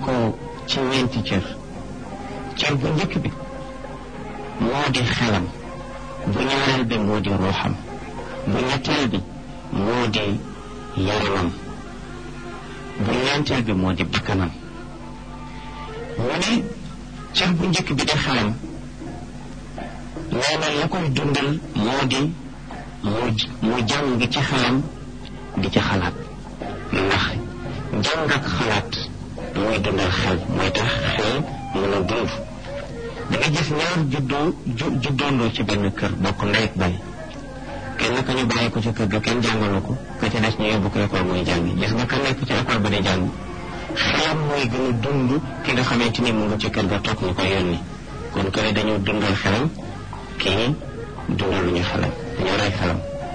ko ci ñeenti cër cër bu njëkk bi moo di xelam bu ñaareel bi moo di ruuxam bu ñetteel bi moo di yaramam bu ñeenteel bi moo di bakkanam mu ne cër bu njëkk bi di xelam nee na la koy dundal moo di mu mu jàng ci xelam di ci xalaat ndax jàng ak xalaat mooy dundal xel mooy tax xel mën a dund da nga gis ñaar juddoo ju juddoondoo ci benn kër bokk ndey ak baay kenn ka ñu bàyyi ko ci kër ga kenn jàngalu ko ka ca des ñu yóbbu ko école muy jàngi gis nga ka nekk ci école ba di jàng xelam mooy gën a dund ki nga xamante ni mu nga ci kër ga toog ñu ko yónni kon kële dañoo dundal xelam kii dundal lu ñu xelam dañoo rey xelam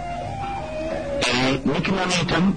nit ki noonu itam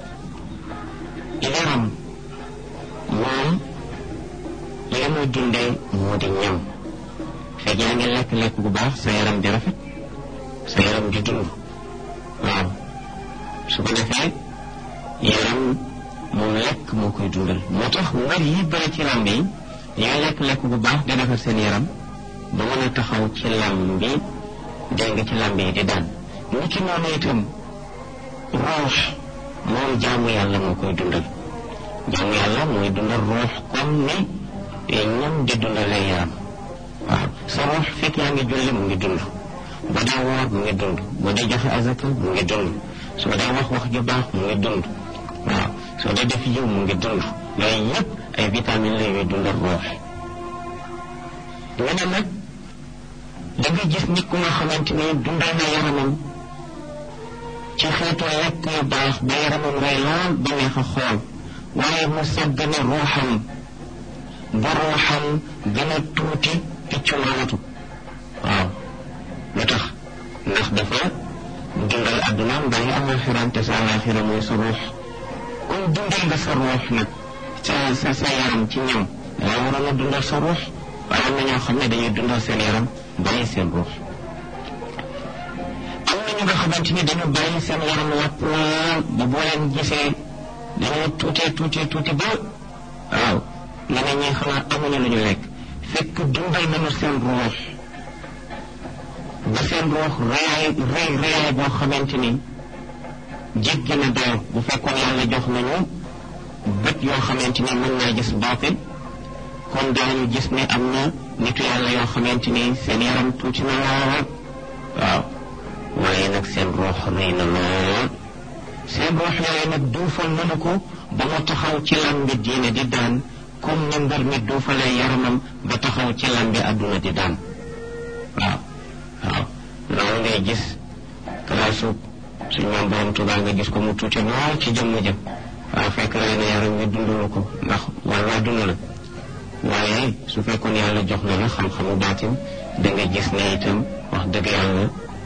yaram moom li muy dundee moo di ñam fekk yaa ngi lekk-lekk bu baax sa yaram di rafet sa yaram di dund waaw su ko defee yaram moom lekk moo koy dundal moo tax mbir yi bëri ci làmb yi ñooy lekk-lekk bu baax di defar seen yaram ba mën a taxaw ci làmb bi dégg nga ci làmb yi di daan nit ki noonu itam roox moom jaamu yàlla moo koy dundal jaamu yàlla mooy dundal roox comme ni ñam di dundalee yaram waaw sa roox fekk yaa ngi julli mu ngi dund boo dee woor mu ngi dund boo dee joxe azaka mu ngi dund soo dee wax wax ju baax mu ngi dund waaw soo dee def yiw mu ngi dund yooyu yëpp ay vitamines la yuy dundal roox nga ne nag da nga gis nit ku nga xamante ni dundal na yaramam ci xeetu lekk yu baax ba yaramam rey lool ba neex a xool waaye mu sàggane ruuxam ba ruuxam gën a tuuti piccu maanatu waaw lu tax ndax dafa dundal addunaam bàyyi alaxiraam te sa alaxira mooy sa ruux kon dundal nga sa ruux nag sa sa sa yaram ci ñam danga waroon a dundal sa ruux waaye am na ñoo xam ne dañuy dundal seen yaram bàyyi seen ruux am na ñu nga xamante ni dañu bàyyi seen yaram wàpp lool ba boo leen gisee dañoo tuutee tuutee tuuti ba waaw nga ne ñi xanaa amuñu lu ñu lekk fekk dundal nañu seen ruux ba seen ruux reyaay rey reyaay boo xamante ni jéggi na dayo bu fekkoon yàlla jox nañu bët yoo xamante ni mën naa gis baatin kon daañu gis ne am na nitu yàlla yoo xamante ni seen yaram tuuti na lool waaw waaye nag seen ruux rëy na lool seen ruux yooyu nag duufal nañu ko ba mu taxaw ci lambi diine di daan comme ni mbër mi duufalee yaramam ba taxaw ci lambi àdduna di daan waaw waaw loolu ngay gis kalaasu suñ moom borom tubaab nga gis ko mu tuuti lool ci jëmm jëm waaw fekk na ne yaram wi dundulu ko ndax wala dund la waaye su fekkoon yàlla jox na la xam-xamu baatin da nga gis ne itam wax dëgg yàlla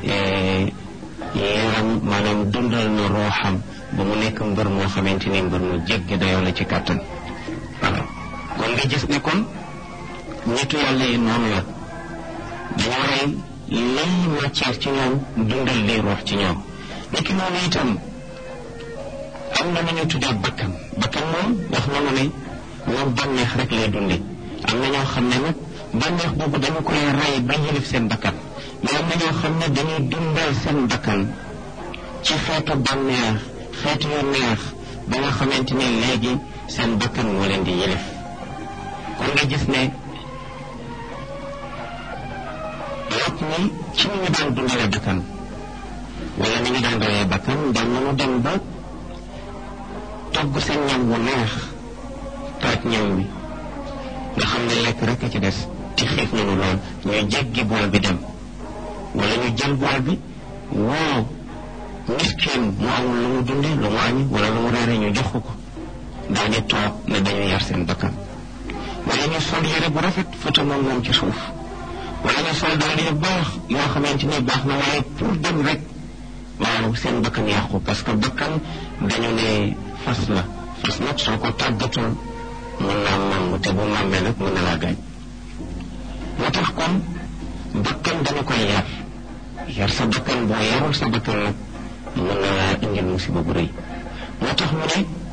yaram maanaam dundal na rooxam ba mu nekk mbër moo xamante ni mbër mu jéggi dayoo la ci kàttan voilà kon nga gis ne kon nitu yàlla yi noonu la dañoo rey lay matière ci ñoom dundal liy roox ci ñoom nekki noonu itam am na nañu tuddee bakkan bakkan moom wax na ma ne moom bànneex rek lay dunde am na ñoo xam ne nag bànneex boobu dañu koy rey ba yëlif seen bakkan mais am na ñoo xam ne dañuy dundal seen bakkan ci xeetu bànneex xeetu yu neex ba nga xamante ne léegi seen bakkan moo leen di yëlif kon nga gis ne lépp ni ci ni ñu daan dundale bakkan wala ni ñu daan reyee bakkan daan nañu dem ba togg seen ñam wu neex taaj ñam wi nga xam ne lekk rek a ci des ci xiif nañu lool ñu jéggi bool bi dem wala ñu jël bool bi waaw miskin mu amul lu mu dunde lu mu añi wala lu mu reere ñu jox ko ko daal di toog ne dañu yar seen bakkan wala ñu sol yére bu rafet foto moom moom ci suuf wala ñu sol daal yu baax yoo xamante ni baax na waaye pour dem rek waaw seen bakkan yàqu parce que bakkan dañu ne fas la fas nag soo ko tàggatul mën naa màmm te bu màmmee nag mën na laa gaañ moo tax kon bakkan dañu koy yar yar sa bakkan boo yarul sa bakkan nag mën na laa indil musiba bu rëy moo tax mu ne